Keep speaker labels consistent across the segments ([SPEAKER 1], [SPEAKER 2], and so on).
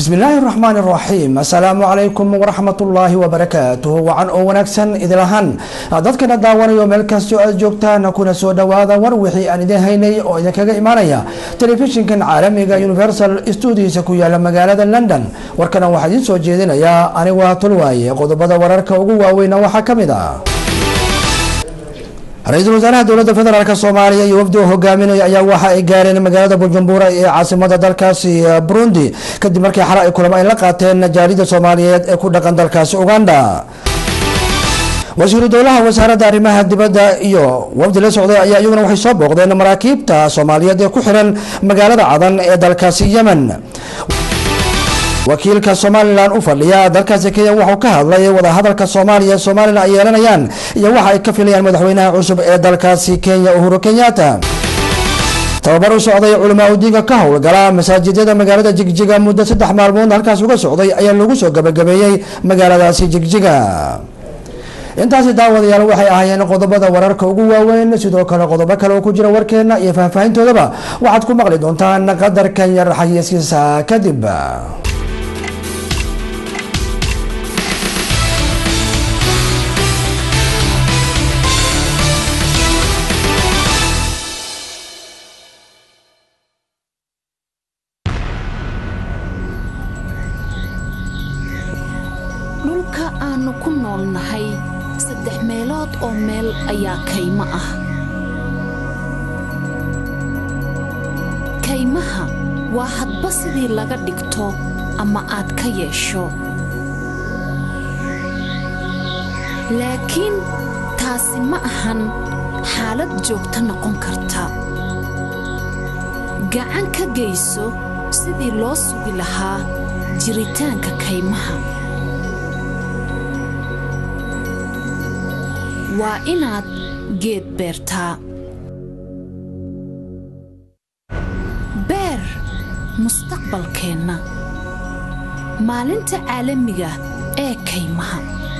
[SPEAKER 1] bismi illaahi raxmaan raxiim assalaamu calaykum waraxmatullaahi wabarakaatuh wacan oo wanaagsan idil ahaan dadkana daawanayo meel kastoo aad joogtaan kuna soo dhawaada war wixii aan idin haynay oo idinkaga imaanaya telefishinkan caalamiga universal stuudiisa ku yaala magaalada london warkana waxaa idiin soo jeedinayaa anigu tulwaaye qodobada wararka ugu waaweyna waxaa ka mid ah ra-iisul wasaaraha dowladda federaalk soomaaliya iyo wafdi oo hogaaminaya ayaa waxa ay gaareen magaalada bujumbura ee caasimada dalkaasi burundi kadib markii xala ay kulamo ay la qaateen jaalida soomaaliyeed ee ku dhaqan dalkaasi uganda wasiiru dowlaha wasaaradda arrimaha dibadda iyo wafdi la socday ayaa iyaguna waxay soo booqdeen maraakiibta soomaaliyeed ee ku xiran magaalada cadan ee dalkaasi yemen wakiilka somalilan u fadhiya dalkaasi kenya wuxuu ka hadlay wadahadalka soomaaliya ee somalilan ay yeelanayaan iyo waxa ay ka filayaan madaxweynaha cusub ee dalkaasi kenya uhuru kenyatta tababar u socday culamaa udiinka ka howlgala masaajidyada magaalada jigjiga muddo saddex maalmood halkaas uga socday ayaa lagu soo gabagabeeyey magaaladaasi jigjiga intaasi daawadayaal waxay ahaayeen qodobada wararka ugu waaweyn sidoo kale qodobo kale oo ku jira warkeena iyo faahfaahintoodaba waxaad ku maqli doontaan qadarkan yar xayiiskiisa kadib
[SPEAKER 2] dhulka aannu ku noolnahay saddex meelood oo meel ayaa kaymo ah kaymaha waa hadba sidii laga dhigto ama aad ka yeesho laakiin taasi ma ahan xaalad joogto noqon karta gacan ka geyso sidii loo sugi lahaa jiritaanka kaymaha waa inaad geed beertaa beer mustaqbalkeenna maalinta caalamiga ee kaymaha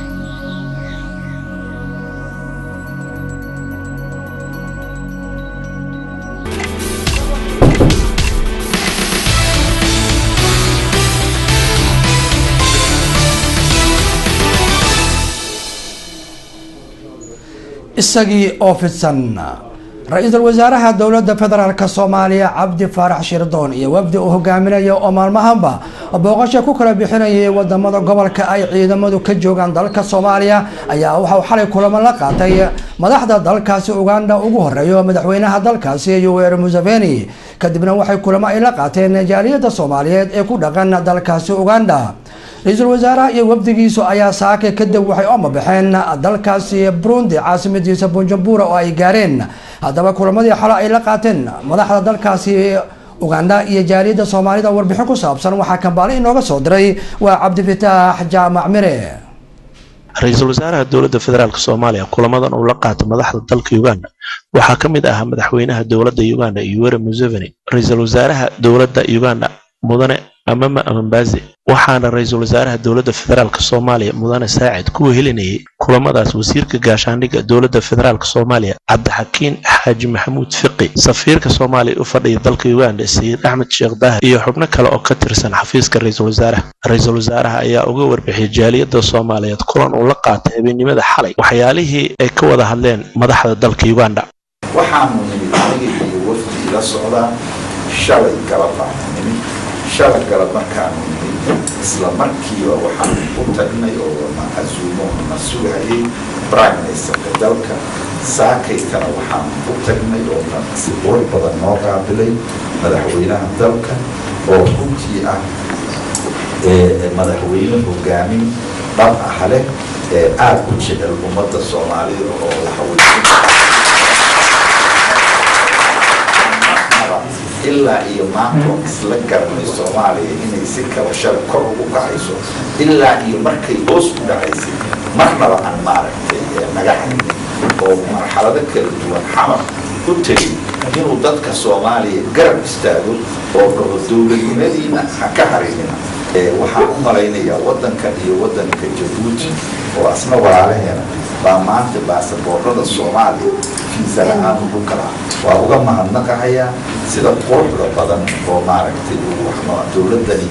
[SPEAKER 1] isagii oo fidsan ra-iisul wasaaraha dowladda federaalk soomaaliya cabdi faarax shirdoon iyo wafdi uu hogaaminaya oo maalmahanba booqasho ku kala bixinayay wadamada gobolka ay ciidamadu ka joogaan dalka soomaaliya ayaa waxauu xalay kulamo la qaatay madaxda dalkaasi uganda ugu horeeyo madaxweynaha dalkaasi yoweri museveni kadibna waxay kulamo ay la qaateen jaaliyada soomaaliyeed ee ku dhaqan dalkaasi uganda ra-iisul wasaaraha iyo wafdigiisu ayaa saake kadib waxay oma baxeen dalkaasi burundi caasimadiisa bujumbura oo ay gaareen haddaba kulamadii xalo ay la qaateen madaxda dalkaasi uganda iyo jaaliyadda soomaalida warbixin ku saabsan waxaa kambaale inooga soo diray waa cabdifitaax jaamac mire
[SPEAKER 3] ra-iisul wasaaraha dowladda federaalk soomaaliya kulamadan uu la qaatay madaxda dalka uganda waxaa ka mid ahaa madaxweynaha dowladda uganda yoweri museveni ra-iisul wasaaraha dowladda uganda mudane amama amambaze waxaana ra-iisul wasaaraha dowladda federaalk soomaaliya mudane saacid ku wehelinayay kulamadaas wasiirka gaashaandhigga dowladda federaalk soomaaliya cabdixakiin xaaji maxamuud fiqi safiirka soomaaliya u fadhiya dalka uganda sayid axmed sheekh dahar iyo xubno kale oo ka tirsan xafiiska ra-iisul wasaaraha ra-iisul wasaaraha ayaa uga warbixiyay jaaliyadda soomaaliyeed kulan uu la qaatay habeennimada xalay waxyaalihii ay ka wada hadleen madaxda dalka uganda
[SPEAKER 4] waxaanu nimid aniga iyo wafdi la socdaa shalay galabaa nimid shalay galab markaanu nimid isla markiiba waxaan u tagnay oo na casuumo na sugayay prime ministerka dalka saakaykana waxaan u tagnay oo na siboor badan noo qaabilay madaxweynaha dalka oo runtii ah madaxweyne hogaamin dhab ah leh ee aada u jecel ummadda soomaalida oo waxawey ilaa iyo maanta oo isla garanay soomaaliya inay si kala shal kor ugu kacayso ilaa iyo markay hoos u dhacaysay marnaba aan maaragtay naga haynin oo marxalado kala duwan xamar u tegay inuu dadka soomaaliya garab istaago oo dhaho dowladnimadiina ha ka harinina waxaan u malaynayaa waddankan iyo waddanka jabuuti oo asna walaalaheena baa maanta baasaboorada soomaaliya fiisa la-aan ugu kalaa waa uga mahadnaqahayaa sida quruxda badan oo maaragtay dowladdani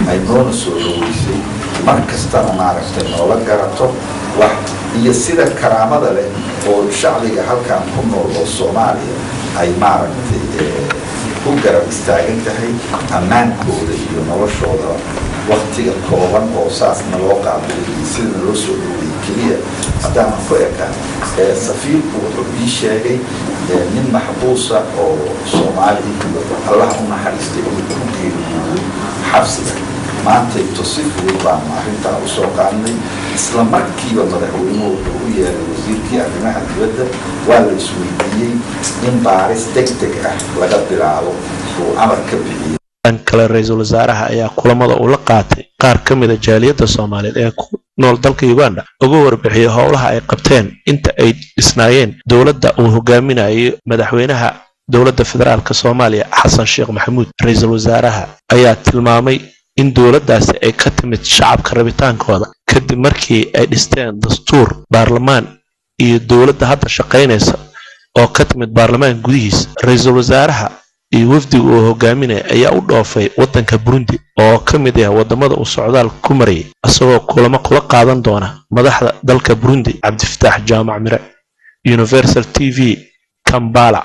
[SPEAKER 4] ay noona soo dhaweysay mar kastana maaragtay noola garato wax iyo sida karaamada leh oo shacbiga halkan ku nool oo soomaaliya ay maaragtay u garab istaagan tahay ammaankooda iyo noloshooda waktiga kooban oo saasna loo qaabilay iyo sida loo soo dhaweeyey keliya haddaanan ku ekaan safiirku wuxuu ii sheegay nin maxbuusa oo soomaali allah u naxariistay uu ku geeriyooday xabsiga maantayto si fudud baanu arrintaa usoo qaadnay isla markiiba madaxweynuhu wuxuu u yeeray wasiirkii arrimaha dibadda waa la isweydiiyey in baaris deg deg ah laga bilaabo uu amar ka bixiyey
[SPEAKER 3] dhan kale ra-iisul wasaaraha ayaa kulamada uu la qaatay qaar ka mida jaaliyadda soomaaliyeed ee ku nool dalka uganda uga warbixiyey howlaha ay qabteen inta ay dhisnaayeen dowladda uu hogaaminayo madaxweynaha dowladda federaalk soomaaliya xasan sheekh maxamuud ra-iisul wasaaraha ayaa tilmaamay in dowladdaasi ay ka timid shacabka rabitaankooda kadib markii ay dhisteen dastuur baarlamaan iyo dowladda hadda shaqaynaysa oo ka timid baarlamaan gudihiisa ra-iisul wasaaraha iyo wafdiga uu hogaaminaya ayaa u dhoofay waddanka burundi oo ka mid ah waddamada uu socdaal ku marayay isagoo kulamo kula qaadan doona madaxda dalka burundi cabdifataax jaamac mire universal t v kambala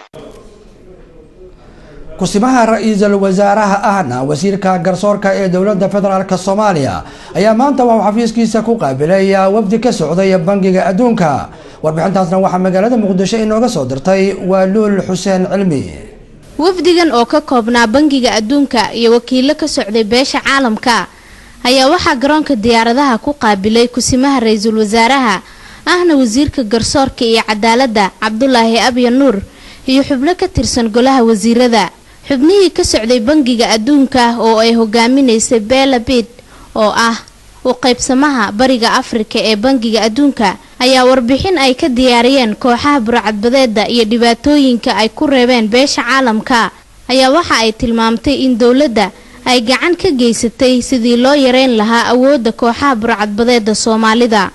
[SPEAKER 1] kusimaha ra-iisul wasaaraha ahna wasiirka garsoorka ee dowladda federaalk soomaaliya ayaa maanta waxuu xafiiskiisa ku qaabilay wafdi ka socday bangiga adduunka warbixintaasna waxaa magaalada muqdisho inooga soo dirtay waa luul xuseen cilmi
[SPEAKER 5] wafdigan oo ka koobnaa bangiga adduunka iyo wakiilo ka socday beesha caalamka ayaa waxaa garoonka diyaaradaha ku qaabilay kusimaha ra-iisul wasaaraha ahna wasiirka garsoorka iyo cadaaladda cabdulaahi abya nuur iyo xubno ka tirsan golaha wasiirada xubnihii ka socday bangiga adduunka oo ay hogaaminaysay bella bid oo ah u qaybsamaha bariga afrika ee bangiga adduunka ayaa warbixin ay ka diyaariyeen kooxaha burcadbadeeda iyo dhibaatooyinka ay ku reebeen beesha caalamka ayaa waxa ay tilmaamtay in dowladda ay gacan ka geysatay sidii loo yareyn lahaa awoodda kooxaha burcadbadeeda soomaalida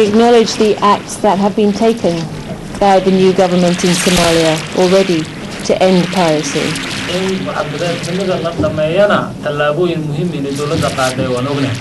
[SPEAKER 6] by the new government in Somalia already to end piracy.
[SPEAKER 7] in waxbarashada la dhameeyana tallaabooyin muhiim inay dowladda qaaday waan ognahay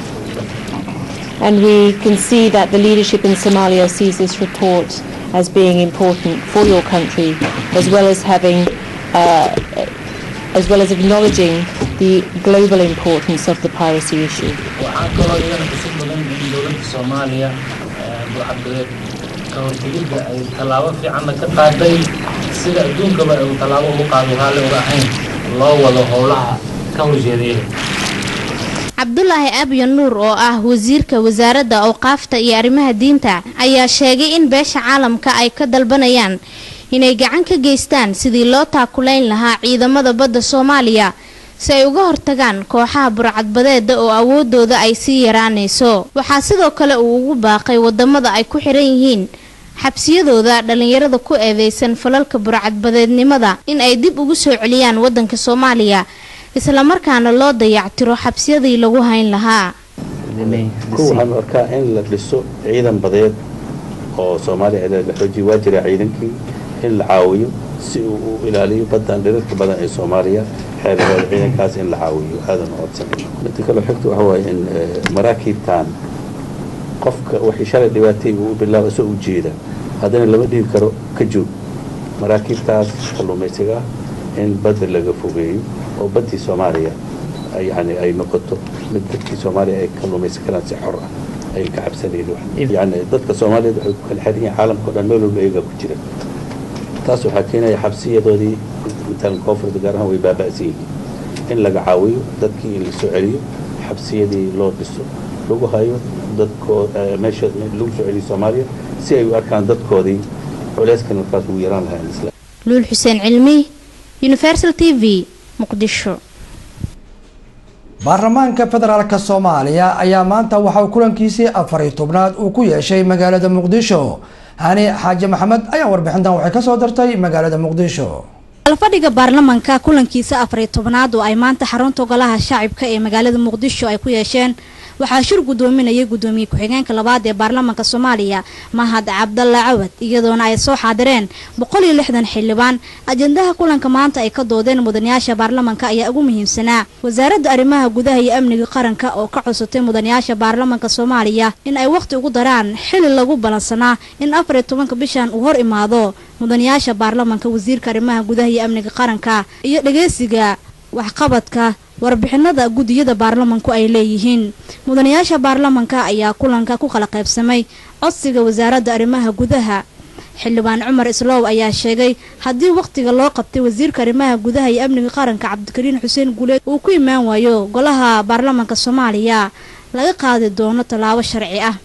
[SPEAKER 6] And we can see that the leadership in Somalia sees this report as being important for your country, as well as having, uh, as well as acknowledging the global importance of the piracy issue.
[SPEAKER 7] waxaan kaloo iyana xusid mudan in dowladda soomaaliya burcadbadeed ka hortegidda ay tallaabo fiicanna ka qaaday sida adduunkaba ay tallaabo ugu qaado raalli uga ahayn loo wado howlaha ka horjeedaya
[SPEAKER 5] cabdulaahi abya nuur oo ah wasiirka wasaaradda awqaafta iyo arrimaha diinta ayaa sheegay in beesha caalamka ay ka dalbanayaan inay gacan ka geystaan sidii loo taakulayn lahaa ciidamada badda soomaaliya si ay uga hortagaan kooxaha burcadbadeeda oo awoodooda ay sii yaraanayso waxaa sidoo kale uu ugu baaqay wadamada ay ku xiran yihiin xabsiyadooda dhallinyarada ku eedeysan falalka burcadbadeednimada in ay dib ugu soo celiyaan wadanka soomaaliya islamarkaana loo dayactiro xabsiyadii lagu hayn lahaa
[SPEAKER 8] ku waxaan arkaa in la dhiso ciidan badeed oo soomaaliya la xoojiyo waa jira ciidankii in la caawiyo si uu u ilaaliyo badan dhirarka badan ee soomaaliya xeebaheeda ciidankaas in la caawiyo aadan codsan midda kale xigta waxa waaye in maraakiibtan qofka wixii shalay dhibaatay uu bilaabo isoo ujeeda haddana lama dhihi karo ka joog maraakiibtaas kalluumaysiga in badda laga fogeeyo oo baddii soomaaliya yani ay noqoto mid dadkii soomaaliya ay kalluumaysan karaan si xor ah ay ka cabsanayeen yani dadka soomaaliyeed waxay ku kala xiran yihiin caalamka o dhan meel walba iyagaa ku jira taas waxaa keenaya xabsiyadoodii matalan koonfurta gaar ahaan way baaba'san yihiin in laga caawiyo dadkii in la soo celiyo xabsiyadii loo dhiso lagu hayo dadkoo meesha lagu soo celiyo soomaaliya si ay u arkaan dadkoodii culeyskan markaas ugu yaraan lahayn isla
[SPEAKER 5] luul xuseen cilmi universal t v muqdisho
[SPEAKER 1] baarlamaanka federaalk soomaaliya ayaa maanta waxauu kulankiisii afariy tobnaad uu ku yeeshay magaalada muqdisho hani xaaji maxamed ayaa warbixintan waxay kasoo dartay magaalada muqdisho
[SPEAKER 9] alfadhiga baarlamanka kulankiisa afariy tobnaad oo ay maanta xarunta golaha shaacibka ee magaalada muqdisho ay ku yeesheen waxaa shir gudoominayay gudoomiye ku-xigeenka labaad ee baarlamaanka soomaaliya mahad cabdalla cawad iyadoona ay soo xaadireen boqol iyo lixdan xildhibaan ajendaha kulanka maanta ay ka doodeen mudanayaasha baarlamaanka ayaa ugu muhiimsanaa wasaaradda arrimaha gudaha iyo amniga qaranka oo ka cusutay mudanayaasha baarlamaanka soomaaliya in ay wakhti ugu daraan xili lagu balansanaa in afar iyo tobanka bishan uu hor imaado mudanayaasha baarlamaanka wasiirka arrimaha gudaha iyo amniga qaranka iyo dhageysiga waxqabadka warbixinada gudiyada baarlamanku ay leeyihiin mudanayaasha baarlamanka ayaa kulanka ku kala qaybsamay codsiga wasaaradda arrimaha gudaha xildhibaan cumar isloow ayaa sheegay haddii wakhtiga loo qabtay wasiirka arrimaha gudaha iyo amniga qaranka cabdikariin xuseen guuleed uu ku imaan waayo golaha baarlamanka soomaaliya laga qaadi doono tallaabo sharci ah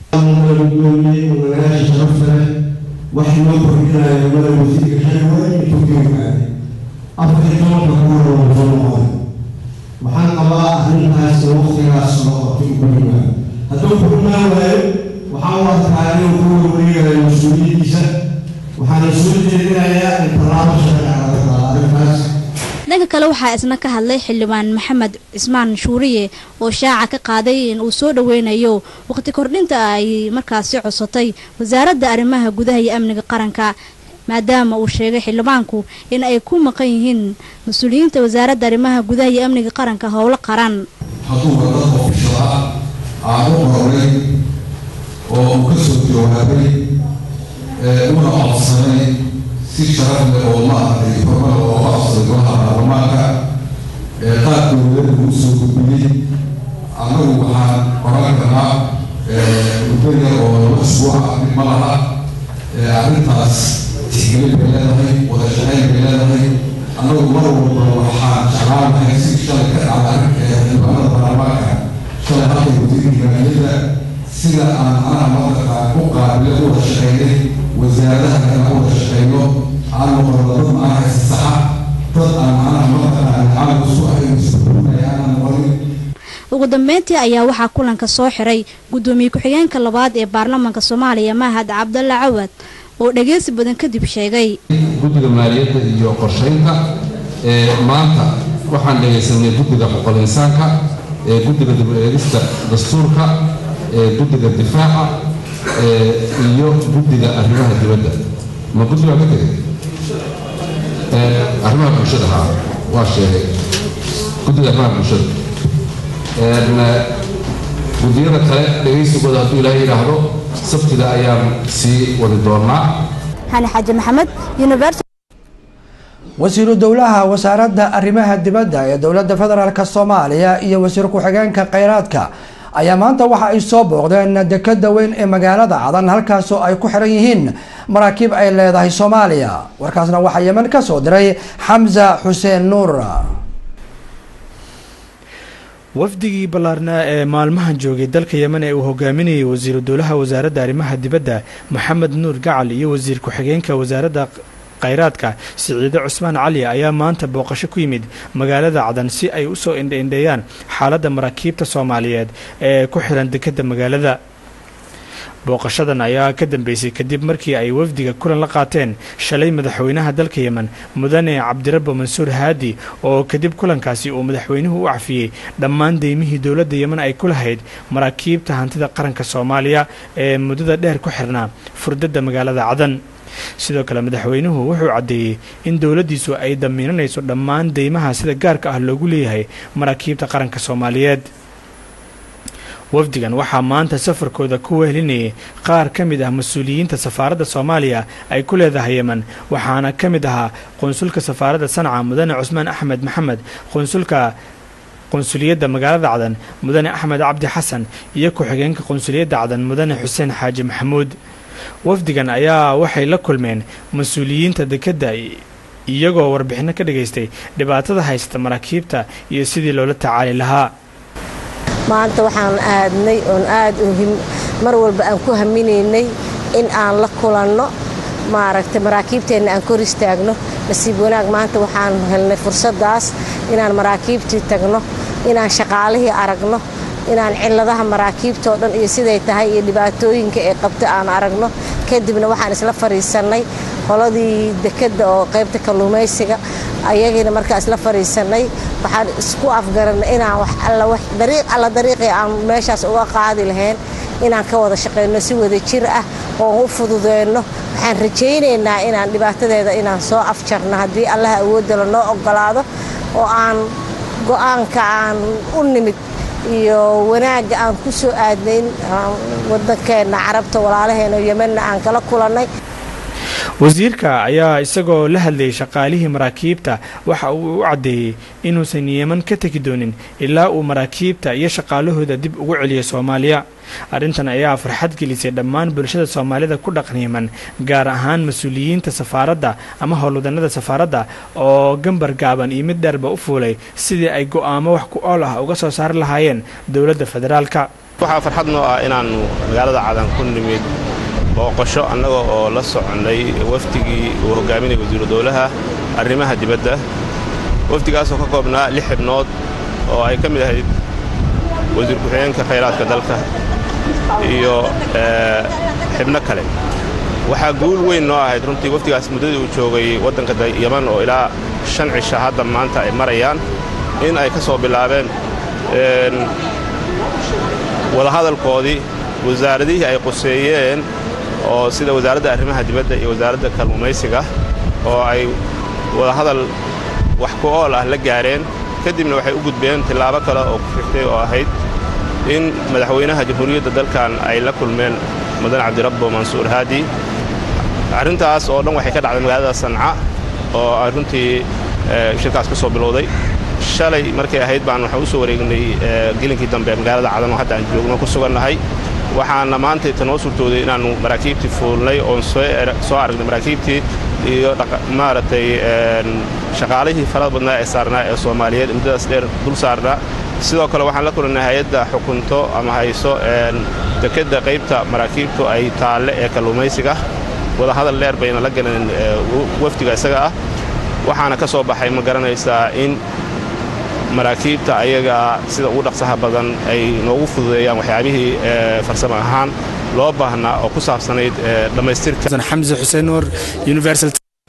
[SPEAKER 10] wax loo kordhinayo mada wasiirka xilweyn intuu ka yimaaday afar iyo tobanka kuhor oo soo noqon waxaan qabaa arrintaas waqtigaas loo qabtay ugu yimaado hadduu ku imaan waayo waxaan u arkaa inuu ku warwareegayo mas-uuliyadiisa waxaana soo jeedinayaa in tallaabo sharci ah laga qaado arrintaas
[SPEAKER 9] dhanka kale waxaa isna ka hadlay xildhibaan maxamed cismaan shuuriye oo shaaca ka qaaday in uu soo dhaweynayo waqti kordhinta ay markaasi cusatay wasaaradda arrimaha gudaha iyo amniga qaranka maadaama uu sheegay xildhibaanku in ay ku maqan yihiin mas-uuliyiinta wasaaradda arrimaha gudaha iyo amniga qaranka howlo qaran
[SPEAKER 11] hadduu wadad ofishal ah aan u qoray oo uu ka soo jawaabay una codsanay si sharaf leh oo maaragtay horumar oo u codsaday golaha baarlamaanka qaabka dowladda uu soo gudbiyey annagu waxaan oran karnaa muddo yar oo laba isbuuca mid ma laha arrintaas tixgelin bay leedahay wada shaqayn bay leedahay annagu mar walba waxaan jeclaan lahay si shalay ka dhacda xildhibaanada baarlamaanka shalay halkay wasiirka maaliyadda sida aan anaha mataqaan u qaabile u wada shaqaynay wasaaradaha kale u wada shaqayno aan noqono dad macnaha isasaxa dad aan macnaha mataqaan caalam isku ahayn isburinaya aanan noqonin
[SPEAKER 9] ugu dambeyntii ayaa waxaa kulanka soo xiray gudoomiye ku-xigeenka labaad ee baarlamaanka soomaaliya mahad cabdalla cawad oo dhageysi badan kadib sheegay
[SPEAKER 12] guddiga maaliyadda iyo qorshaynta maanta waxaan dhegaysanay guddiga xuquuqul insaanka guddiga dib u eegista dastuurka guddiga difaaca iyo guddiga arrimaha dibadda ma guddi baa ka tegay arrimaha bulshada haa waa sheegay guddiga arrimaha bulshada guddiyada kale dhegaysigooda hadduu ilaahay yidhaahdo sabtida ayaan sii wadi doonaa
[SPEAKER 9] xani xaaji maxamed university
[SPEAKER 1] wasiiru dowlaha wasaaradda arrimaha dibadda ee dowladda federaalk soomaaliya iyo wasiir ku-xigeenka kheyraadka ayaa maanta waxa ay soo booqdeen dekada weyn ee magaalada cadan halkaasoo ay ku xiran yihiin maraakiib ay leedahay soomaaliya warkaasna waxaa yeman ka soo diray xamza xuseen nuur
[SPEAKER 13] wafdigii ballaarnaa ee maalmahan joogay dalka yemen ee uu hogaaminayay wasiiru dowlaha wasaaradda arrimaha dibadda maxamed nuur gacal iyo wasiir ku-xigeenka wasaaradda kheyraadka siciide cusmaan cali ayaa maanta booqasho ku yimid magaalada cadan si ay u soo indhaindheeyaan xaaladda maraakiibta soomaaliyeed ee ku xiran dekadda magaalada booqashadan ayaa ka dambeysay kadib markii ay wafdiga kulan la qaateen shalay madaxweynaha dalka yemen mudane cabdirabbo mansuur haadi oo kadib kulankaasi uu madaxweynuhu u cafiyey dhammaan deymihii dowladda yemen ay ku lahayd maraakiibta hantida qaranka soomaaliya ee muddada dheer ku xirnaa furdadda magaalada cadan sidoo kale madaxweynuhu wuxuu caddeeyey in dowladdiisu ay damiinanayso dhammaan deymaha sida gaarka ah loogu leeyahay maraakiibta qaranka soomaaliyeed wafdigan waxaa maanta safarkooda ku wehelinayay qaar ka mid ah mas-uuliyiinta safaaradda soomaaliya ay ku leedahay yemen waxaana ka mid ahaa qonsulka safaaradda sanca mudane cusmaan axmed maxamed qonsulka qonsuliyadda magaalada cadan mudane axmed cabdi xasan iyo ku-xigeenka qonsuliyadda cadan mudane xuseen xaaji maxamuud wafdigan ayaa waxay la kulmeen mas-uuliyiinta dekedda iyagoo warbixinno ka dhagaystay dhibaatada haysata maraakiibta iyo sidii loola tacaali lahaa
[SPEAKER 14] maanta waxaan aadnay oon aad mar walba aan ku haminaynay in aan la kulanno maaragtay maraakiibteenna aan kor istaagno nasiib wanaag maanta waxaan helnay fursaddaas inaan maraakiibtii tagno inaan shaqaalihii aragno inaan cilladaha maraakiibtoo dhan iyo siday tahay iyo dhibaatooyinka ay qabta aan aragno kadibna waxaan isla fadhiisannay qoladii dekedda oo qaybta kalluumaysiga ayagiina markaa isla fadhiisannay waxaan isku afgaranay inaan wax alla wax dariiq alla dariiqii aan meeshaas uga qaadi lahayn inaan ka wada shaqeyno si wada jir ah oo u fududeyno waxaan rajaynaynaa inaan dhibaatadeeda inaan soo afjarno haddii allaha awoodda lanoo ogolaado oo aan go-aanka aan u nimid iyo wanaagga aan ku soo aadnayn waddankeenna carabta walaalaheena yemenna aan kala kulannay
[SPEAKER 13] wasiirka ayaa isagoo la hadlayay shaqaalihii maraakiibta waxa uu u caddeeyey inuusan yeman ka tegi doonin ilaa uu maraakiibta iyo shaqaalahooda dib ugu celiyo soomaaliya arrintan ayaa farxad gelisay dhammaan bulshada soomaalida ku dhaqan yeman gaar ahaan mas-uuliyiinta safaaradda ama howlwadannada safaaradda oo gambar gaaban iyo mid dheerba u fuulay sidii ay go'aamo wax ku ool ah uga soo saari lahaayeen dowladda federaalka
[SPEAKER 15] waxaa farxad noo ah inaannu magaalada cadan ku nimid booqasho annaga oo la soconnay wafdigii uu hogaaminaya wasiiru dowlaha arrimaha dibadda wafdigaasoo ka koobnaa lix xibnood oo ay ka mid ahayd wasiir ku-xigeenka khayraadka dalka iyo xibno kale waxaa guul weyn noo ahayd runtii wafdigaas muddadii uu joogay waddanka yaman oo ilaa shan cisha hadda maanta ay marayaan in ay ka soo bilaabeen wadahadalkoodii wasaaradihii ay quseeyeen oo sida wasaaradda arrimaha dibadda iyo wasaaradda kalluumaysiga oo ay wadahadal wax ku ool ah la gaareen kadibna waxay u gudbeen tillaabo kale oo ku xigtay oo ahayd in madaxweynaha jamhuuriyadda dalkan ay la kulmeen mudan cabdirabbo mansuur haadi arrintaas oo dhan waxay ka dhacday magaalada sanca oo ay runtii shirkaas ku soo bilowday shalay markay ahayd baan waxaan u soo wareegnay gelinkii dambe magaalada cadan oo hadda aan joogno ku sugannahay waxaana maanta ta noo suurtooday inaannu maraakiibtii fuulnay oon soo aragnay maraakiibtii iyo maaragtay shaqaalihii farada badnaa ee saarnaa ee soomaaliyeed muddadaas dheer dul saarnaa sidoo kale waxaan la kulannay hay-adda xukunto ama hayso dekedda qaybta maraakiibtu ay taalle ee kalluumaysiga wadahadal dheer bayna la galeen wafdiga isaga ah waxaana ka soo baxay ma garanaysaa in maraakiibta ayaga sida ugu dhaqsaha badan ay noogu fududeeyaan waxyaabihii farsamo ahaan loo baahnaa oo ku saabsanayd dhammaystirka
[SPEAKER 13] xamse xuseen nuur universal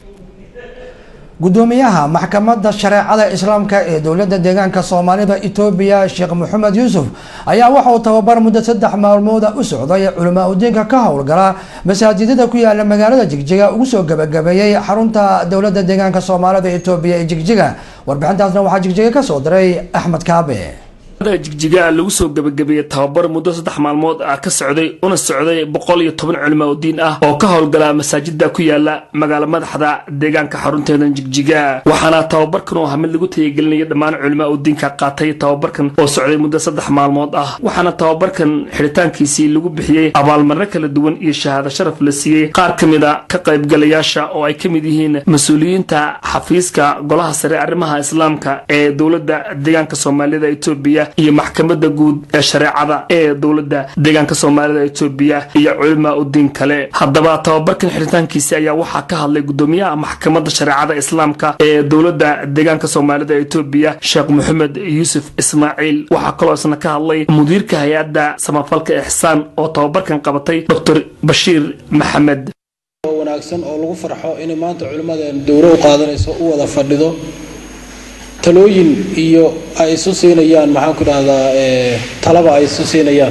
[SPEAKER 1] gudoomiyaha maxkamadda shareecada islaamka ee dowladda deegaanka soomaalida etoobiya sheekh maxamed yuusuf ayaa waxa uu tababar muddo saddex maalmooda u socday culamaa udiinka ka howlgala masaajidada ku yaala magaalada jigjiga ugu soo gabagabeeyey xarunta dowladda deegaanka soomaalida etoobiya ee jigjiga warbixintaasna waxaa jigjiga ka soo diray axmed kaabe
[SPEAKER 16] jigjiga lagu soo gebagabeeyey tababar muddo saddex maalmood ah ka socday una socday boqol iyo toban culimo oo diin ah oo ka howlgala masaajida ku yaala magaala madaxda deegaanka xarunteeda jigjiga waxaana tababarkan oo hamid lagu tayagelinaya dhammaan culimo oo diinka qaatay tababarkan oo socday muddo saddex maalmood ah waxaana tababarkan xidhitaankiisii lagu bixiyey abaalmarno kala duwan iyo shahaado sharaf la siiyey qaar ka mid a ka qaybgalayaasha oo ay ka mid yihiin mas-uuliyiinta xafiiska golaha sare arrimaha islaamka ee dowladda deegaanka soomaalida etoobiya iyo maxkamadda guud ee shareecada ee dowladda deegaanka soomaalida etoobiya iyo culima udiin kale haddaba tababarkan xiritaankiisi ayaa waxaa ka hadlay gudoomiyaha maxkamadda shareecada islaamka ee dowladda deegaanka soomaalida etoobiya sheekh maxamed yuusuf ismaaciil waxaa kaloo isna ka hadlay mudiirka hay-adda samafalka ixsaan oo tababarkan qabatay dr bashiir maxamed
[SPEAKER 17] wanaagsan oo lagu farxo inay maanta culimmadeen dowro u qaadanayso u wada fadhido talooyin iyo ay isu siinayaan maxaan ku dhahdaa talaba ay isu siinayaan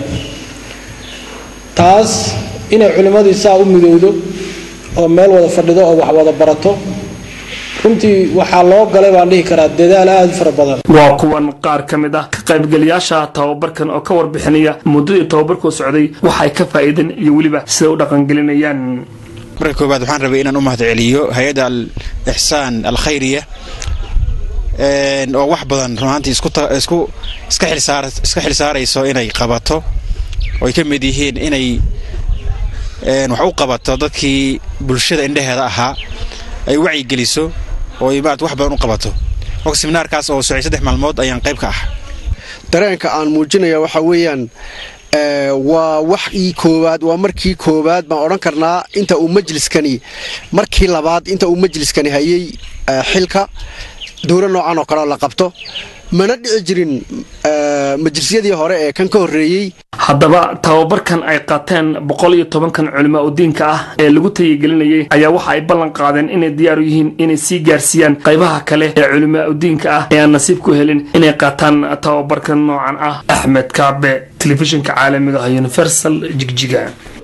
[SPEAKER 17] taas inay culimmadii saa u midowdo oo meel wada fadhido oo wax wada barato runtii waxaa loo galay baan dhihi karaa dadaal aada u fara badan
[SPEAKER 16] waa kuwan qaar ka mid ah ka qaybgalayaasha tababarkan oo ka warbixinaya muddadii tababarkuu socday waxay ka faa'iideen iyo weliba siday u dhaqangelinayaan
[SPEAKER 18] marka koowaad waxaan rabay inaan u mahadceliyo hay-adda al ixsaan alkhayriya oo wax badan runaantii isku isku iska xilsaar iska xilsaarayso inay qabato oo ay ka mid yihiin inay wax u qabato dadkii bulshada indhaheeda ahaa ay wacyigeliso oo ay maarata wax badan u qabato marka seminaarkaas oo socay saddex maalmood ayaan qayb ka ah
[SPEAKER 19] dareenka aan muujinaya waxa weeyaan waa wax ii koowaad waa markii koowaad baan odhan karnaa inta uu majliskani markii labaad inta uu majliskani hayay xilka dowlo noocan oo kaleo la qabto mana dhici jirin majlisyadii hore ee kan ka horreeyey
[SPEAKER 16] haddaba tababarkan ay qaateen boqol iyo tobankan culimo udiinka ah ee lagu tayigelinayay ayaa waxa ay ballan qaadeen inay diyaar u yihiin inay sii gaarsiiyaan qaybaha kale ee culimo udiinka ah ee aan nasiib ku helin inay qaataan tababarkan noocan ah axmed kaabe telefishinka caalamiga ah universal jigjiga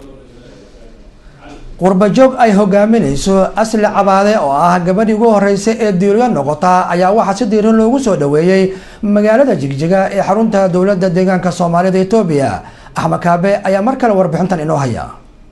[SPEAKER 1] qurbajoog ay hogaaminayso asli cabaade oo ah gabadhii ugu horeysay ee diiryo noqota ayaa waxaa si diiran loogu soo dhoweeyey magaalada jigjiga ee xarunta dowladda deegaanka soomaalida etoobiya axmed kaabe ayaa mar kale warbixintan inoo haya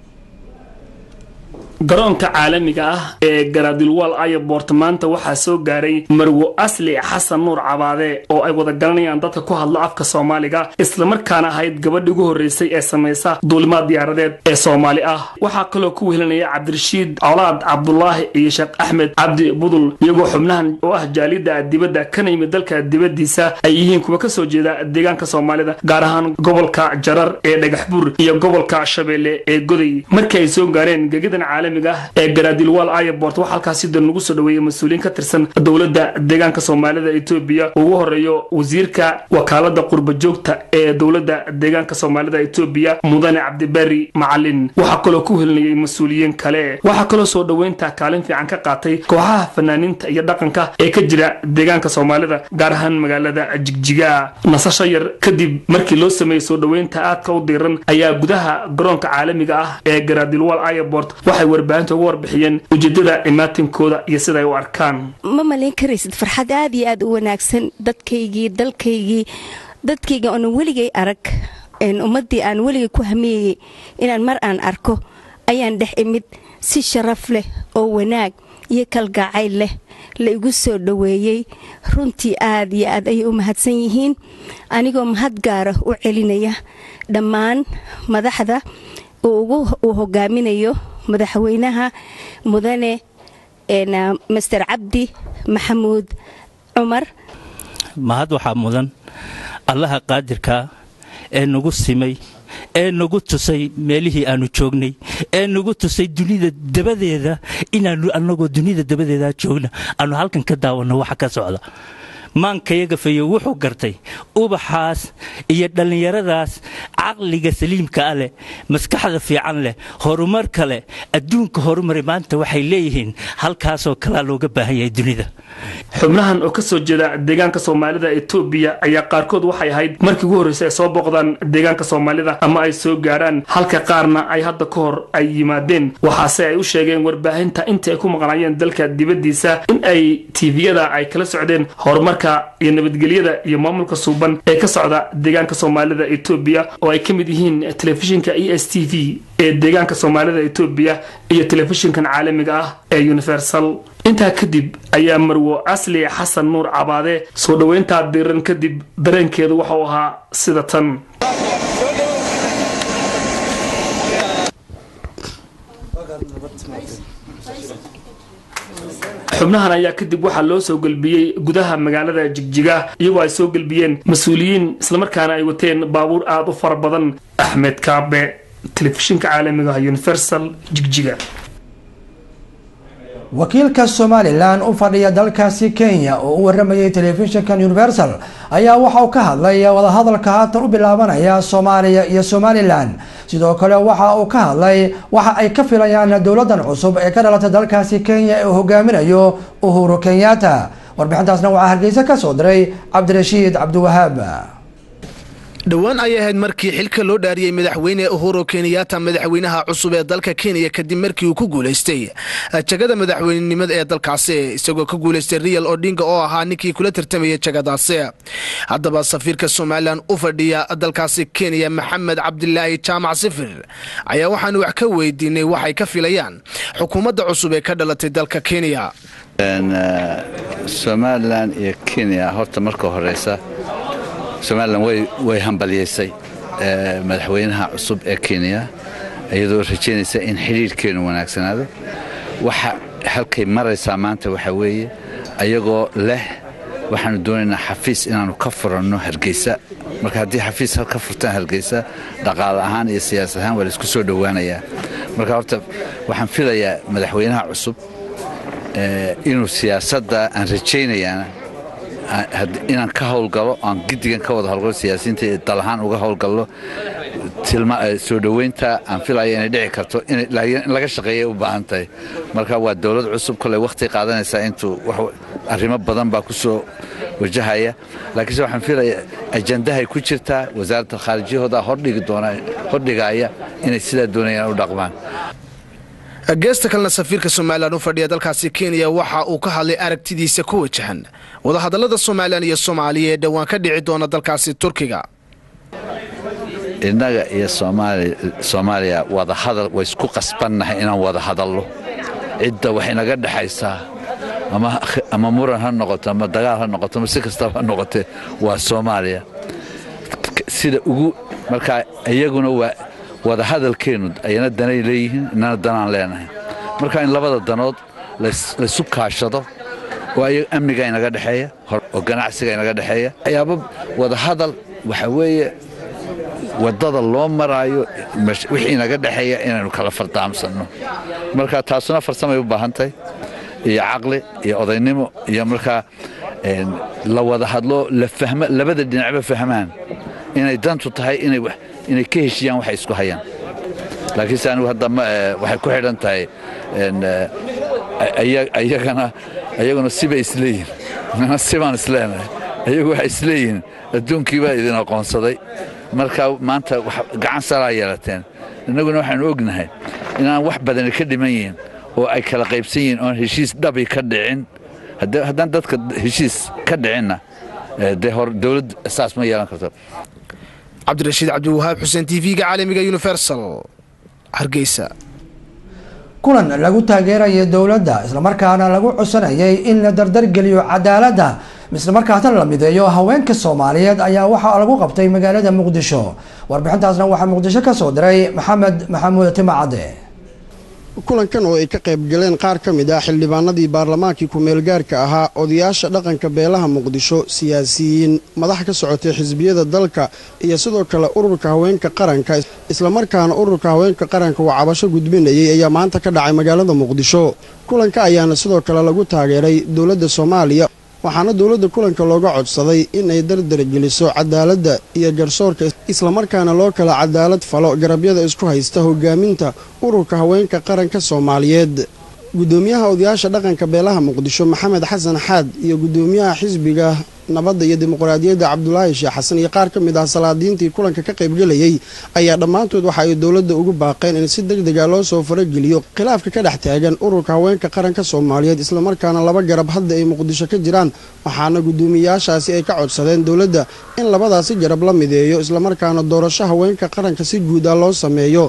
[SPEAKER 16] garoonka caalamiga ah ee garadilwal ayabort maanta waxaa soo gaaray marwo asli xasan nuur cabaade oo ay wada garanayaan dadka ku hadla afka soomaaliga islamarkaana ahayd gabadhii ugu horreysay ee samaysa duulimaad diyaaradeed ee soomaali ah waxaa kaloo ku wehelinaya cabdirashiid colaad cabdulaahi iyo sheekh axmed cabdi budul iyagoo xubnahan oo ah jaalida dibadda kana yimid dalka dibaddiisa ay yihiin kuwa kasoo jeeda deegaanka soomaalida gaar ahaan gobolka jarar ee dhagaxbuur iyo gobolka shabeelle ee goday markii ay soo gaareen gegadan caalami ee garaadilwal ayabort waxaa halkaasi dan lagu soo dhaweeyey mas-uuliyiin ka tirsan dowladda deegaanka soomaalida etoobiya ugu horeeyo wasiirka wakaalada qurba joogta ee dowladda deegaanka soomaalida etoobiya mudane cabdibari macalin waxaa kaloo ku helinayay mas-uuliyiin kale waxaa kaloo soo dhoweynta kaalin fiican ka qaatay kooxaha fanaaniinta iyo dhaqanka ee ka jira deegaanka soomaalida gaar ahaan magaalada jigjiga nasasho yar kadib markii loo sameeyey soo dhoweynta aadka u diiran ayaa gudaha garoonka caalamiga ah ee garaadilwal ayabort waxay warbaahinta uga warbixiyeen ujeedada imaatinkooda iyo siday u arkaan
[SPEAKER 20] ma malayn karaysid farxad aad iyo aad u wanaagsan dadkaygii dalkaygii dadkayga oonan weligay arag ummaddii aan weligay ku hamiyeyey inaan mar aan arko ayaan dhex imid si sharaf leh oo wanaag iyo kalgacayl leh la igu soo dhoweeyey runtii aad iyo aad ayay u mahadsan yihiin anigoo mahad gaara u celinaya dhammaan madaxda uu hogaaminayo madaxweynaha mudane master cabdi maxamuud cumar
[SPEAKER 21] mahad waxaa mudan allaha qaadirkaa ee nagu simay ee nagu tusay meelihii aanu joognay ee nagu tusay dunida dabadeeda inaanu annagoo dunida dabadeeda joogna aanu halkan ka daawanno waxa ka socda maankayaga fayo wuxuu gartay ubaxaas iyo dhallinyaradaas caqliga saliimka ah leh maskaxda fiican leh horumarka leh adduunka horumaray maanta waxay leeyihiin halkaasoo kalaa looga baahan yahay dunida
[SPEAKER 16] xubnahan oo ka soo jeeda deegaanka soomaalida etoobiya ayaa qaarkood waxay ahayd markii ugu horreysay ay soo booqdaan deegaanka soomaalida ama ay soo gaaraan halka qaarna ay hadda ka hor ay yimaadeen waxaase ay u sheegeen warbaahinta intii ay ku maqnaayeen dalka dibaddiisa in ay tiiviyada ay kala socdeen horumarka iyo nabadgelyada iyo maamulka suuban ee ka socda deegaanka soomaalida etoobiya oo ay ka mid yihiin telefishinka e s t v ee deegaanka soomaalida etoobiya iyo telefishinkan caalamiga ah ee universal intaa kadib ayaa marwo asli xasan nuur cabaade soo dhoweyntaa diiran kadib dareenkeedu waxau ahaa sida tan xubnahan ayaa kadib waxaa loo soo gelbiyey gudaha magaalada jigjiga iyagoo ay soo gelbiyeen mas-uuliyiin islamarkaana ay wateen baabuur aada u fara badan axmed kaabe telefishinka caalamiga ah universal jigjiga
[SPEAKER 1] wakiilka somalilan u fadhiya dalkaasi kenya oo u waramayay telefishinkan universal ayaa waxa uu ka hadlay wadahadalka haatan u bilaabanaya soomaaliya iyo somalilan sidoo kale waxa uu ka hadlay waxa ay ka filayaan dowladan cusub ee ka dhalatay dalkaasi kenya ee uu hogaaminayo uhuru kenyatta warbixintaasna waxaa hargeysa ka soo diray cabdirashiid cabdiwahaab
[SPEAKER 22] dhowaan ayay ahayd markii xilka loo dhaariyey madaxweyne uhuru kenyatta madaxweynaha cusub ee dalka kenya kadib markii uu ku guulaystay jagada madaxweynenimada ee dalkaasi isagoo ka guulaystay real odinga oo ahaa ninkii kula tartamayay jagadaasi haddaba safiirka somalilan u fadhiya dalkaasi kenya maxamed cabdilaahi jaamac sifir ayaa waxaanu wax ka weydiinay waxay ka filayaan xukuumadda cusub ee ka dhalatay dalka kenya
[SPEAKER 23] somalilan iyo kenya horta marka horeysa somalilan way hambalyaysay madaxweynaha cusub ee kenya iyadoo rajaynaysa in xidhiirhkeenu wanaagsanaado waxa halkay maraysaa maanta waxaa weeye ayagoo leh waxaanu doonaynaa xafiis inaannu ka furanno hargeysa marka haddii xafiis ka furtaan hargeysa dhaqaale ahaan iyo siyaasad ahaan waa laisku soo dhowaanayaa marka horta waxaan filayaa madaxweynaha cusub inuu siyaasadda aan rajaynayaana inaan ka howlgalo aan giddigan ka wada howlgalo siyaasiyiinta ee dal ahaan uga howlgallo soo dhoweynta aan filaya inay dhici karto in laga shaqeeyay u baahan tahay marka waa dowlad cusub koley wakhti qaadanaysaa intuu arrimo badan baa ku soo wajahaya laakiinse waxaan filaya ajandahay ku jirtaa wasaaradda khaarijyahooda hordhigi doona hordhigaya inay sidaa doonayaan u dhaqmaan
[SPEAKER 22] geesta kalena safiirka somalilan u fadhiya dalkaasi kenya waxa uu ka hadlay aragtidiisa ku wajahan wadahadallada somalilan iyo soomaaliya ee dhowaan ka dhici doona dalkaasi turkiga
[SPEAKER 23] innaga iyo soomaaliya wadahadal way isku qasbannahay inaan wada hadallo cidda wax inaga dhexaysaa ama muran ha noqoto ama dagaal ha noqoto ama si kastaba ha noqotee waa soomaaliya sida ugu markaa iyaguna waa wadahadalkeennu ayana danay leeyihiin inana danaan leenahay marka in labada danood laysu kaashado oo amniga inaga dhexeeya oo ganacsiga inaga dhexeeya waxyaaba wadahadal waxa weeye waddada loo maraayo wixii inaga dhexeeya inaynu kala fardaamsanno marka taasuna farsamay u baahan tahay iyo caqli iyo odaynimo iyo markaa la wada hadlo labada dhinacba fahmaan inay dantu tahay inay ka heshiyaan waxay isku hayaan laakiinse anigu hadda waxay ku xidhan tahay ayagana ayaguna sibay isleeyihin nana sibaan isleenahay ayagu waxay isleeyihiin adduunkii baa idin aqoonsaday marka maanta gacan salaa yeelateen innaguna waxaanu ognahay inaan wax badani ka dhiman yihiin oo ay kala qaybsan yihiin oon heshiis dhabi ka dhicin haddaan dadka heshiis ka dhicinna dee hor dowladd saas ma yeelan karto
[SPEAKER 22] cabdirashiid cabdiwahaab xuseen t v-ga caalamiga universal hargeysa
[SPEAKER 1] kulan lagu taageerayay dowladda islamarkaana lagu codsanayay in la dardargeliyo cadaaladda islamarkaasna la mideeyo haweenka soomaaliyeed ayaa waxaa lagu qabtay magaalada muqdisho warbixintaasna waxaa muqdisho ka soo diray maxamed maxamuud timacade
[SPEAKER 2] kulankan oo ay ka qayb galeen qaar ka mid ah xildhibaanadii baarlamaankii ku-meelgaarka ahaa odayaasha dhaqanka beelaha muqdisho siyaasiyiin madax ka socotay xisbiyada dalka iyo sidoo kale ururka haweenka qaranka islamarkaana ururka haweenka qaranka uu cabasho gudbinayay ayaa maanta ka dhacay magaalada muqdisho kulanka ayaana sidoo kale lagu taageeray dowladda soomaaliya waxaana dowladda kulanka looga codsaday inay dardargeliso cadaaladda iyo garsoorka islamarkaana loo kala cadaalad falo garabyada isku haysta hogaaminta ururka haweenka qaranka soomaaliyeed guddoomiyaha odayaasha dhaqanka beelaha muqdisho maxamed xasan xaad iyo guddoomiyaha xisbiga nabadda iyo dimuqraadiyadda cabdulaahi sheekh xasan iyo qaar ka mid ah salaadiintii kulanka ka qaybgelayay ayaa dhammaantood waxa ay dowladda ugu baaqeen in si deg dega loo soo farageliyo khilaafka ka dhex taagan ururka haweenka qaranka soomaaliyeed islamarkaana laba garab hadda ay muqdisho ka jiraan waxaana guddoomiyayaashaasi ay ka codsadeen dowladda in labadaasi garab la mideeyo islamarkaana doorasho haweenka qaranka si guud ah loo sameeyo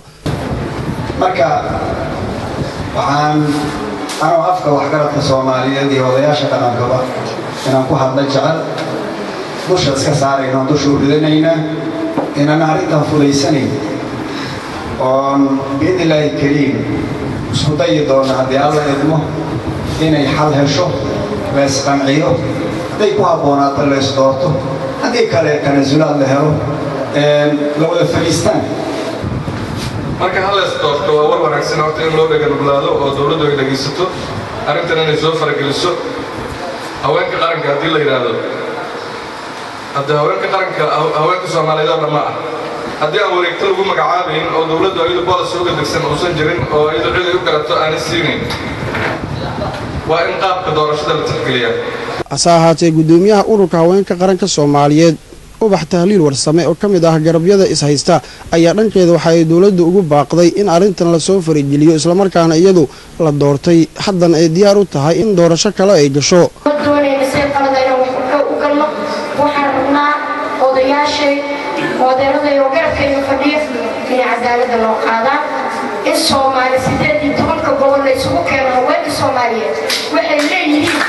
[SPEAKER 3] waxaan anoo afka waxgaradka soomaaliyeed iyo odayaasha dhaqankaba inaan ku hadla jecel dusha iska saarayno dusha u ridanayna inaan arrintan fudaysanayn oon biidnillaahi kariim isku dayi doona haddii alla idmo inay xal hesho la isqanciyo hadday ku habboonaato la isdoorto haddii kale tanasulaad la helo la wada fadhiistaan
[SPEAKER 4] marka hal lees doorto waa war wanaagsan horta in loo dheganuglaado oo dowladdu ay dhegaysato arrintan inay soo farageliso haweenka qaranka haddii la yidhaahdo haddii haweenka qaranka haweenka soomaaliyeed oo dhamma ah haddii aan wareegto lagu magacaabayn oo dowladdu ayadu bolis uga degsan uusan jirin oo ayadu cid ay u garato aanay siinayn waa in qaabka doorashada la tixgeliyaa
[SPEAKER 2] hase ahaatee guddoomiyaha ururka haweenka qaranka soomaaliyeed ubax tahliil warsame oo ka mid ah garabyada is-haysta ayaa dhankeeda waxa ay dowladda ugu baaqday in arrintan lasoo farigeliyo islamarkaana iyadu la doortay haddana ay diyaar u tahay in doorasho kale ay gasho
[SPEAKER 24] doonayna see qalada inaan wax u galno waxaan rabnaa odayaashay moodeeraday oo garabkayga fadhiya inay cadaaladda loo qaadaan in soomaali sideed iyo tobanka gobol la isugu keeno haweenka soomaaliyeed waxay leeyihiin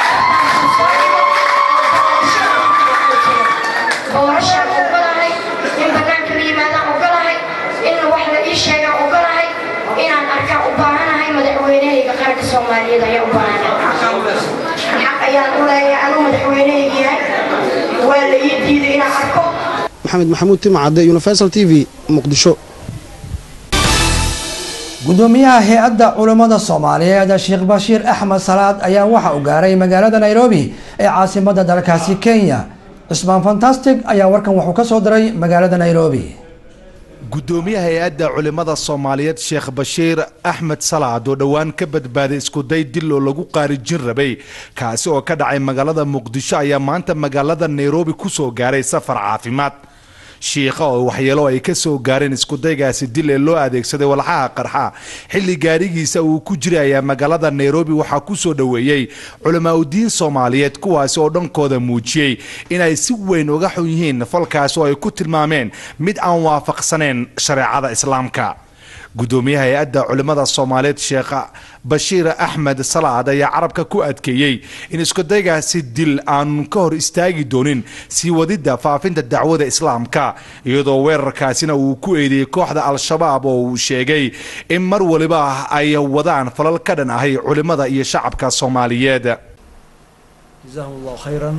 [SPEAKER 24] doorashaan ogolahay in bannaanka la yimaadaan ogolahay in wax la ii sheegaan ogolahay inaan arkaan u baahanahay madaxweynahayga qaranka soomaaliyeed ayaan u baahanahay xaq ayaan u leeyahay anuu madaxweynahayga yahay waa la ii diiday inaan arko
[SPEAKER 2] maxamed maxamuud timcadde universal t v muqdisho
[SPEAKER 1] gudoomiyaha hay-adda culammada soomaaliyeed sheekh bashiir axmed salaad ayaa waxa uu gaaray magaalada nairobi ee caasimada dalkaasi kenya cismaan fantastic ayaa warkan wuxuu ka soo diray magaalada nairobi
[SPEAKER 5] gudoomiyaha hay-adda culimmada soomaaliyeed sheekh bashiir axmed salaad oo dhowaan ka badbaaday iskuday dil oo lagu qaarijin rabay kaasi oo ka dhacay magaalada muqdisho ayaa maanta magaalada nairobi kusoo gaaray safar caafimaad shiikha oo waxyeelo ay ka soo gaareen iskudaygaasi dil ee loo adeegsaday walxaha qarxa xilli gaarigiisa uu ku jiray ayaa magaalada nairobi waxaa ku soo dhoweeyey culamaauddiin soomaaliyeed kuwaasi oo dhankooda muujiyey inay si weyn uga xun yihiin falkaas oo ay ku tilmaameen mid aan waafaqsaneen shareecada islaamka gudoomiyaha hay-adda culimmada soomaaliyeed sheekh bashiir axmed salaad ayaa carabka ku adkeeyey in iskudaygaasi dil aanu ka hor istaagi doonin sii wadidda faafinta dacwada islaamka iyadoo weerarkaasina uu ku eedeeyey kooxda al-shabaab oo uu sheegay in mar waliba ay wadaan falal ka dhan ahay culimmada iyo shacabka soomaaliyeed
[SPEAKER 6] jazaahum allahu khayran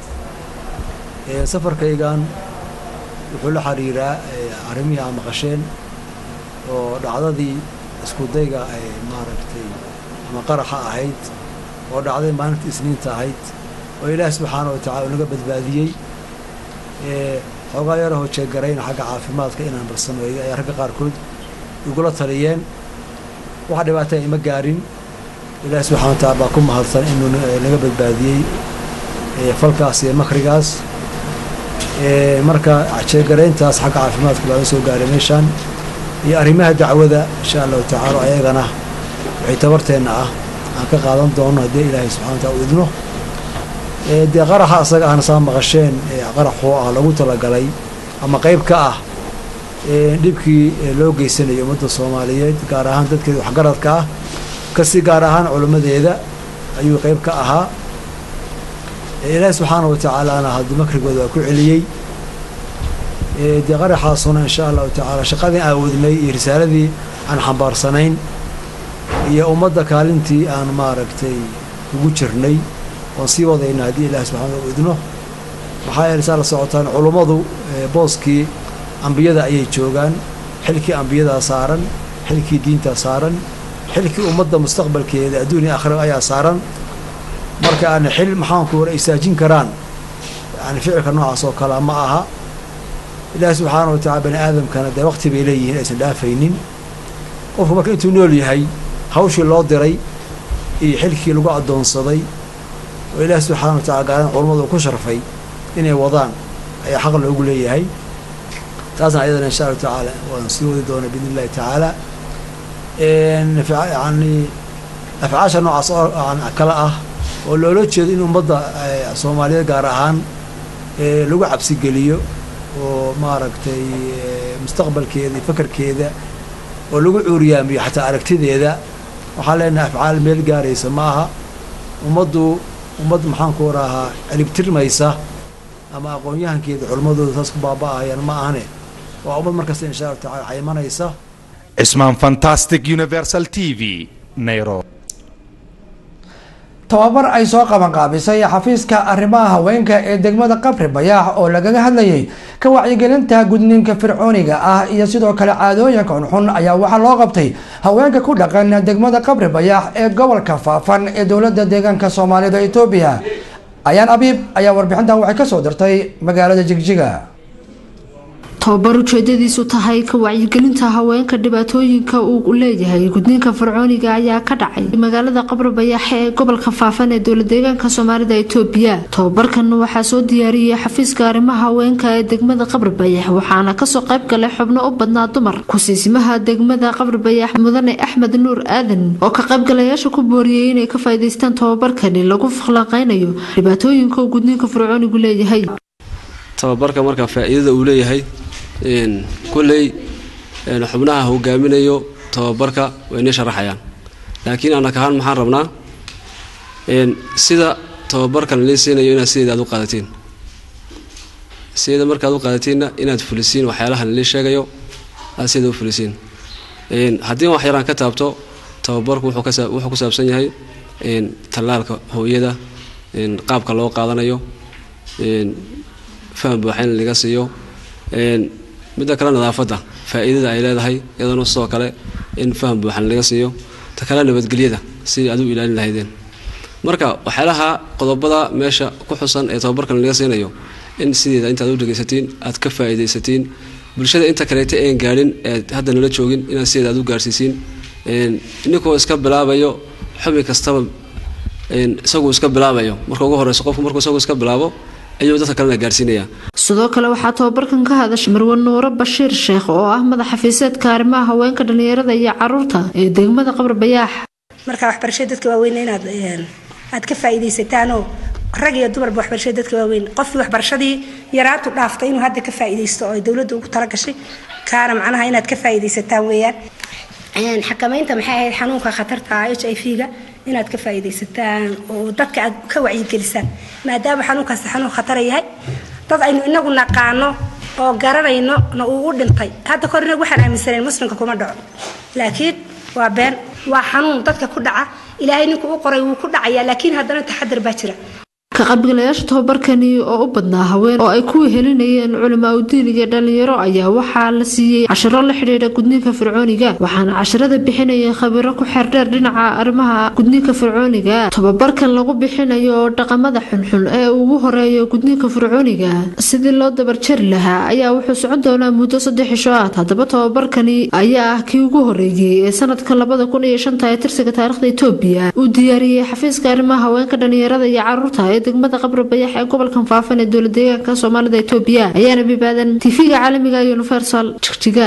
[SPEAKER 6] safarkaygan wuxuu la xiriiraa arrimihii aa maqasheen oo dhacdadii iskudayga ay maaragtay ama qaraxa ahayd oo dhacday maalinta isniinta ahayd oo ilaahi subxaana wa tacala naga badbaadiyey xoogaa yarahoo jeegarayna xagga caafimaadka inaan barsameeyo ayaa ragga qaarkood igula taliyeen wax dhibaataya ima gaarin ilaahi subxana wa tacala baa ku mahadsan inuu naga badbaadiyey falkaas iyo makrigaas marka jeegarayntaas xagga caafimaadka baa la soo gaaray meeshaan iyo arrimaha dacwada insha allahu tacaala ayagana waxay tabarteenna ah aan ka qaadan doono haddii ilaahay subxana wa taala u idno dee qaraxa asaga ahna saa maqasheen qaraxoo ah lagu talagalay ama qayb ka ah dhibkii loo geysanayo ummadda soomaaliyeed gaar ahaan dadkeeda waxgaradka ah kasi gaar ahaan culimmadeeda ayuu qayb ka ahaa ilaahi subxaana wa tacaalana haddii makrigooda waa ku celiyey dee qaraxaasuna insha allahu tacaala shaqadii aan wadnay iyo risaaladii aan xambaarsanayn iyo ummadda kaalintii aan maaragtay ugu jirnay oon sii wadayna haddii ilahi subxana u idno maxaa yeele saa la socotaan culummadu booskii ambiyada ayay joogaan xilkii ambiyadaa saaran xilkii diintaa saaran xilkii ummadda mustaqbalkeeda adduuniya akhira ayaa saaran marka aan xil maxaanku war istaajin karaan yani ficilka noocaas oo kale ma aha ilaahi subxaana wa tacala bani aadamkana dee waqti bay leeyihiin aysan dhaafaynin qofku marka intuu nool yahay hawshii loo diray iyo xilkii lagu addoonsaday oo ilaahi subxaana wa tacala gaaran culammadu ku sharfay inay wadaan ayaa xaq loogu leeyahay taasna ayadana insha allahu tacaala waan sii wadi doonaa biidn illahi tacaala yani afcaasha noocaas oo kale ah oo loola jeedo in ummadda soomaaliyeed gaar ahaan lagu cabsigeliyo oo maaragtay mustaqbalkeeda iyo fakarkeeda oo lagu cuuriyaamiyo xataa aragtideeda waxaan leenahay afcaal meel gaaraysa ma aha ummaddu ummad maxaanku warahaa ciribtirmaysa ama aqoon-yahankeeda culimmadooda saas ku baaba'ahayaan ma ahane waa ummad markasta insha allahu tacala xaymanaysa
[SPEAKER 5] cismaan fantastic universal t v nairobi
[SPEAKER 1] tababar ay soo qabanqaabisay xafiiska arrimaha haweenka ee degmada qabri bayaax oo lagaga hadlayay ka wacyigelinta gudniinka fircooniga ah iyo sidoo kale caadooyinka xunxun ayaa waxaa loo qabtay haweenka ku dhaqan degmada qabri bayaax ee gobolka faafan ee dowlada deegaanka soomaalida etoobiya ayaan abiib ayaa warbixintan waxay kasoo dirtay magaalada jigjiga
[SPEAKER 7] tababar ujeedadiisu tahay ka wacyigelinta haweenka dhibaatooyinka uu leeyahay gudniinka fircooniga ayaa ka dhacay magaalada qabri bayaaxe ee gobolka faafan ee dowla deegaanka soomaalida itoobiya tababarkan waxaa soo diyaariyey xafiiska arrimaha haweenka ee degmada qabri bayax waxaana kasoo qayb galay xubno u badnaa dumar ku-siisimaha degmada qabri bayax mudane axmed nuur aadan oo ka qaybgalayaasha ku booriyey inay ka faa'iidaystaan tababarkani lagu falanqeynayo dhibaatooyinka uu gudniinka fircoonigu leeyahay
[SPEAKER 8] tababarka marka faa-iidada uu leeyahay kulley xubnaha hogaaminayo tababarka way inii sharaxayaan laakiin anak ahaan maxaan rabnaa sida tababarkan lii siinayo inaad sideeda aad u qaadatiin sideeda markaad u qaadatiinna inaad fulisiin waxyaalahan lii sheegayo aad sideeda u fulisiin haddii wax yaraan ka taabto tababarku wuxuu ku saabsan yahay tallaalka hooyada qaabka loo qaadanayo faham buuxa in laga siiyo midda kale nadaafadda faa-iidada ay leedahay iyadana sidoo kale in faham buuxan laga siiyo ta kale nabadgelyada sidii aad u ilaalin lahaydeen marka waxyaalaha qodobada meesha ku xusan ee tababarkan laga siinayo in sideeda intaad u dhegaysatiin aad ka faa'iidaysatiin bulshada inta kaleeta een gaadhin ee hadda nala joogin inaad sideeda aad u gaarsiisiin ninkoo iska bilaabayo xubin kastaba isaguu iska bilaabayo marka ugu horeyso qofku markuu isagu iska bilaabo ayuu dadka kalena gaarsiinaya
[SPEAKER 7] sidoo kale waxaa tababarkan ka hadashay marwe nuuro bashiir sheekh oo ah madax xafiiseedka arrimaha haweenka dhallinyarada iyo caruurta ee degmada qabr bayaax
[SPEAKER 9] marka waxbarashada dadka waaweyn inaad aad ka faa'iidaysataanoo rag iyo dumarba waxbarashada dadka waaweyn qofkii waxbarashadii yaraantu dhaaftay inuu hadda ka faa'iidaysto oo ay dowladda ugu talagashay kaana macnaha inaad ka faa'iidaysataan weeyaan xakamaynta maxay ahayd xanuunka khatarta h i v-ga inaad ka faa'iidaysataan oo dadka aad ka wacyigelisaan maadaama xanuunkaasi xanuun khatara yahay dad aynu inagu naqaano oo garanayno na uu u dhintay hadda kor inagu waxaan aaminsanayn muslimka kuma dhaco laakiin waa been waa xanuun dadka ku dhaca ilaahay ninku u qoray wuu ku dhacayaa laakiin haddana taxadar baa jira
[SPEAKER 7] ka qaybgalayaasha tababarkani oo u badnaa haween oo ay ku wehelinayeen culamaa udiin iyo dhalinyaro ayaa waxaa la siiyey cashiro la xidhiidha gudniinka fircooniga waxaana casharada bixinayay khabiro ku xeerdheer dhinaca arrimaha gudniinka fircooniga tababarkan lagu bixinayo oo dhaqamada xunxun ee ugu horeeyo gudniinka fircooniga sidii loo dabarjari lahaa ayaa wuxuu socon doonaa muddo saddex cisho ah haddaba tababarkani ayaa ah kii ugu horeeyey ee sanadka labada kun iyo shanta ee tirsiga taarikhda etoobiya uu diyaariyey xafiiska arrimaha haweenka dhalinyarada iyo caruurta ee degmada qabri bayax ee gobolkan faafan ee dowlad deegaanka soomaalida etoobiya ayaana bibaadan tifiga caalamiga universal jigjiga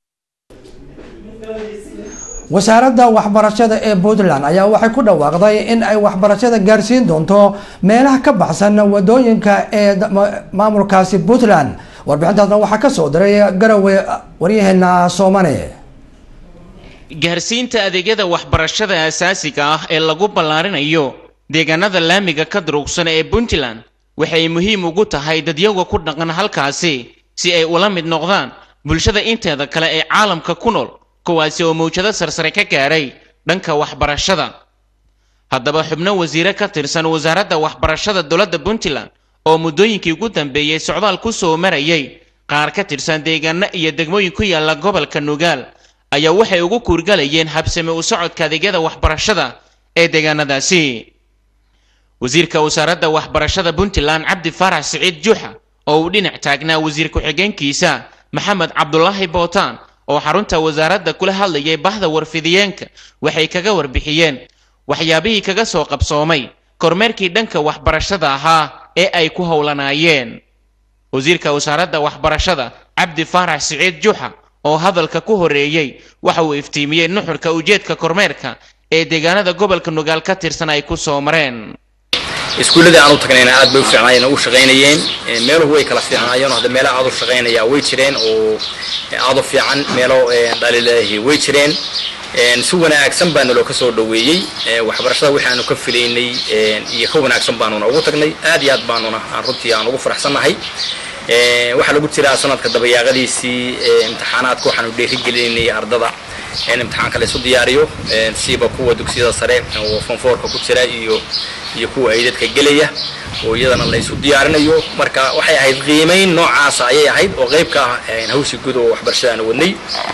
[SPEAKER 1] wasaaradda waxbarashada ee puntland ayaa waxay ku dhawaaqday in ay waxbarashada gaarsiin doonto meelaha ka baxsan wadooyinka ee maamulkaasi puntland warbixintaasna waxaa kasoo diray garowe waryaheena soomane
[SPEAKER 10] gaarsiinta adeegyada waxbarashada asaasiga ah ee lagu ballaarinayo deegaanada laamiga ka durugsan ee puntland waxay muhiim ugu tahay dadyaga ku dhaqan halkaasi si ay ula mid noqdaan bulshada inteeda kale ee caalamka ku nool kuwaasi oo mawjado sarsare ka gaadhay dhanka waxbarashada haddaba xubno wasiire ka tirsan wasaaradda waxbarashada dowladda puntland oo muddooyinkii ugu dambeeyey socdaal ku soo marayay qaar ka tirsan deegaano iyo degmooyin ku yaala gobolka nugaal ayaa waxay ugu kuurgalayeen habsame u socodka adeegyada waxbarashada ee deegaanadaasi wasiirka wasaaradda waxbarashada puntland cabdi faarax siciid juuxa oo uu dhinac taagnaa wasiir ku-xigeenkiisa maxamed cabdulaahi bootaan oo xarunta wasaaradda kula hadlayay bahda warfidiyeenka waxay kaga warbixiyeen waxyaabihii kaga soo qabsoomay kormeerkii dhanka waxbarashada ahaa ee ay ku howlanaayeen wasiirka wasaaradda waxbarashada cabdi faarax siciid juuxa oo hadalka ku horeeyey waxa uu iftiimiyey nuxurka ujeedka kormeerka ee deegaanada gobolka nugaal ka tirsan ay ku soo mareen
[SPEAKER 11] iskuulladii aan u tagnayna aad bay u fiicnaayeen oo u shaqaynayeen meeluhu way kala fiicnaayeen oo hadda meelaha aad u shaqaynaya way jireen oo aad u fiican meelo dhaliilaahi way jireen si wanaagsan baana loo ka soo dhoweeyey waxbarashada wixii aanu ka filaynay iyo ka wanaagsan baanuna ugu tagnay aad iyo aad baanuna aan runtii aan ugu faraxsannahay waxaa lagu jiraa sanadka dabayaaqadiisii imtixaanaadka waxaanu dhiirigelinaynay ardada in imtixaanka la isu diyaariyo siiba kuwa dugsiyada sare oo fonfoorka ku jira iyo iyo kuwa ay dadka gelaya oo iyadana la isu diyaarinayo marka waxay ahayd qiimayn noocaasa ayay ahayd oo qayb ka ah hawshii guud oo waxbarashadaana wadnay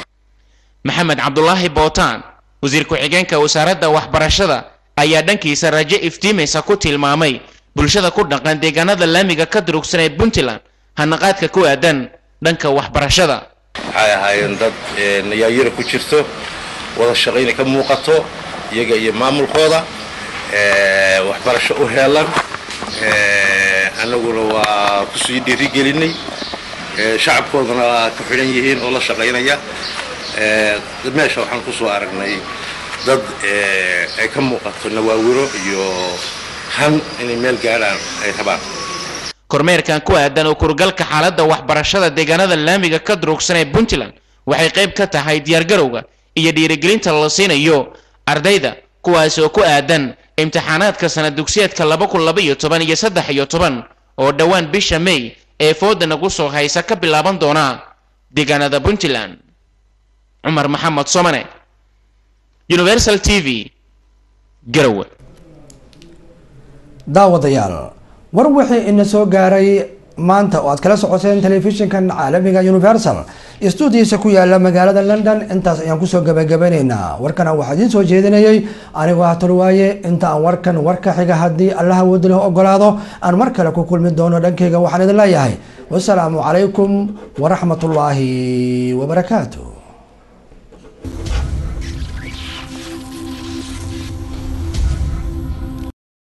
[SPEAKER 10] maxamed cabdulaahi bootaan wasiir ku-xigeenka wasaaradda waxbarashada ayaa dhankiisa rajo iftiimaysa ku tilmaamay bulshada ku dhaqan deegaanada laamiga ka durugsan ee puntland hanaqaadka ku aadan dhanka waxbarashada
[SPEAKER 12] waxay ahaayeen dad nayaayira ku jirto wada shaqayna ka muuqato iyaga iyo maamulkooda waxbarasho u heelan annaguna waa kusii dhiirigelinay shacabkoodana waa ku xidhan yihiin oo la shaqaynaya meesha waxaan kusoo aragnay dad ay ka muuqato nawaawiro iyo han inay meel gaadhaan ay rabaan
[SPEAKER 10] kormeerkan ku aadan oo kurgalka xaaladda waxbarashada deegaanada laamiga ka durugsan ee puntland waxay qayb ka tahay diyaargarowga iyo dhiirigelinta la siinayo ardayda kuwaas oo ku aadan imtixaanaadka sanad dugsiyeedka laba kun laba iyo toban iyo saddex iyo toban oo dhowaan bisha may ee fooda nagu soo haysa ka bilaaban doona deegaanada puntland cumar maxamed somane universal t v garowe
[SPEAKER 1] daawadayaal war wixii ina soo gaaray maanta oo aad kala socoteen telefishinkan caalamiga universal stuudiisa ku yaala magaalada london intaas ayaan kusoo gabagabanaynaa warkana waxaa idiin soo jeedinayay anigoo ah tolwaaye inta aan warkan warka xiga haddii allaha wadi leh ogolaado aan mar kale ku kulmi doono dhankayga waxaan idin leeyahay wasalaamu calaykum waraxmatullaahi wabarakaatu